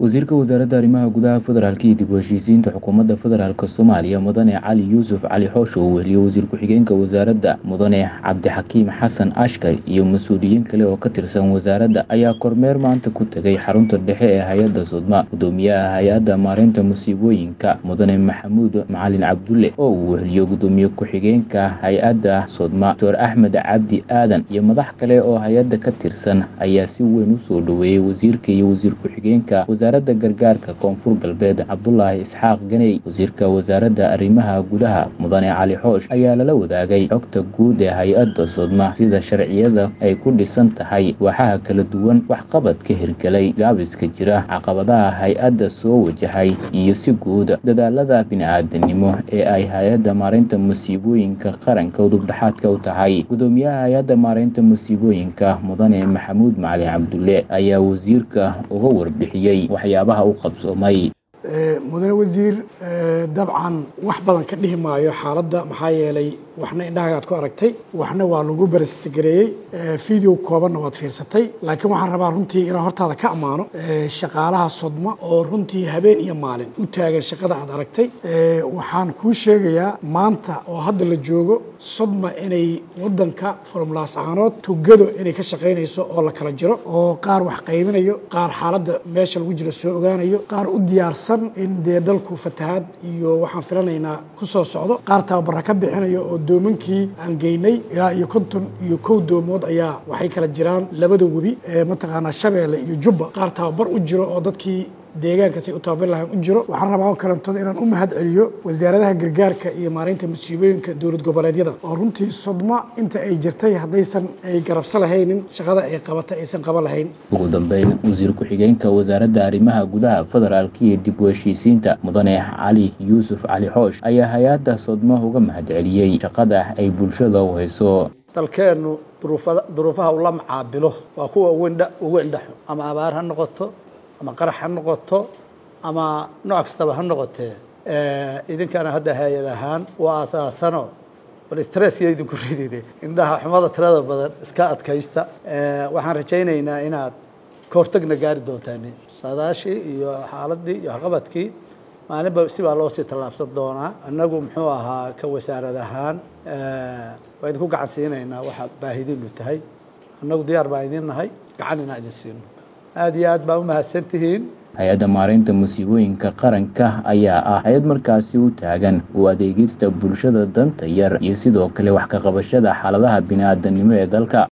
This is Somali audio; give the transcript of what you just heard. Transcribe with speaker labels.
Speaker 1: wasiirka wasaaradda arrimaha gudaha federaalk iyo dib u heshiisiinta xukuumadda federaalk soomaaliya mudane cali yuusuf cali xoosho uu weheliyo wasiir ku-xigeenka wasaaradda mudane cabdixakiim xasan ashkar iyo mas-uuliyiin kale oo ka tirsan wasaaradda ayaa kormeer maanta ku tegay xarunta dhexe ee hay-adda sudma gudoomiyaha hay-adda maareynta musiibooyinka mudane maxamuud macalin cabdulle oo uu weheliyo gudoomiye ku-xigeenka hay-adda sudma doctor axmed cabdi aadan iyo madax kale oo hay-adda ka tirsan ayaa si weyn u soo dhoweeyey wasiirka iyo wasiir ku-xigeenka wasaaradda gargaarka koonfur galbeed cabdulaahi isxaaq ganey wasiirka wasaaradda arrimaha gudaha mudane cali xoosh ayaa lala wadaagay xogta guud ee hay-adda sudma sida sharciyada ay ku dhisan tahay waaxaha kala duwan waxqabadka hirgelay gaabiska jira caqabadaha hay-adda soo wajahay iyo si guud dadaalada bini-aadanimo ee ay hay-adda maareynta musiibooyinka qaranka udubdhexaadka u tahay gudoomiyaha hay-adda maareynta musiibooyinka mudane maxamuud macalin cabdulle ayaa wasiirka uga warbixiyey waxyaabaha u qabsoomay
Speaker 2: mudane wasiir dabcan wax badan ka dhihi maayo xaaladda maxaa yeelay waxna indhahagaad ku aragtay waxna waa lagu barastgareeyey video koobanna waad fiirsatay laakiin waxaan rabaa runtii inaan hortaada ka ammaano shaqaalaha sodma oo runtii habeen iyo maalin u taagan shaqada aad aragtay waxaan kuu sheegayaa maanta oo hadda la joogo sodma inay wadanka formulaas ahaanood tugado inay ka shaqaynayso oo la kala jiro oo qaar wax qaybinayo qaar xaaladda meesha lagu jiro soo ogaanayo qaar u diyaarsan in dee dalku fatahaad iyo waxaan filanaynaa ku soo socdo qaar tababara ka bixinayo oo doomankii aan geynay ilaa iyo konton iyo kow doomood ayaa waxay kala jiraan labada webi mataqaanaa shabeelle iyo jubba qaar tababar u jiro oo dadkii deegaankaas ay u tababari lahayn u jiro waxaan rabaa oo kalantood inaan u mahad celiyo wasaaradaha gargaarka iyo maareynta musiibooyinka dowlad goboleedyada oo runtii sodma inta ay jirtay haddaysan ay garabso lahaynin shaqada ay qabatay aysan qaban lahayn
Speaker 1: ugu dambeyn wasiir ku-xigeenka wasaaradda arrimaha gudaha federaalk iyo dib u heshiisiinta mudane cali yuusuf cali xoosh ayaa hay-adda sodma uga mahad celiyey shaqada ay bulshada u hayso
Speaker 3: dalkeennu duruufaha ula macaabilo waa kuwa ugu indhaxo ama abaar ha noqoto ama qarax ha noqoto ama nooc kastaba ha noqotee idinkana hadda hay-ad ahaan waa asaasano bal stresskiyo idinku ridine indhaha xumada tirada badan iska adkaysta waxaan rajaynaynaa inaad ka hortagna gaari doontaan saadaashii iyo xaaladii iyo waxqabadkii maalinba sibaa loo sii tallaabsan doonaa annagu muxuu ahaa ka wasaarad ahaan waa idinku gacan siinaynaa waxa baahidiinu tahay annagu diyaar baan idin nahay gacan inaan idin siino aada iyo aad baa u mahadsantihiin
Speaker 1: hay-adda maareynta musiibooyinka qaranka ayaa ah hay-ad markaasi u taagan u adeegista bulshada danta yar iyo sidoo kale wax ka qabashada xaaladaha bini-aadanimo ee dalka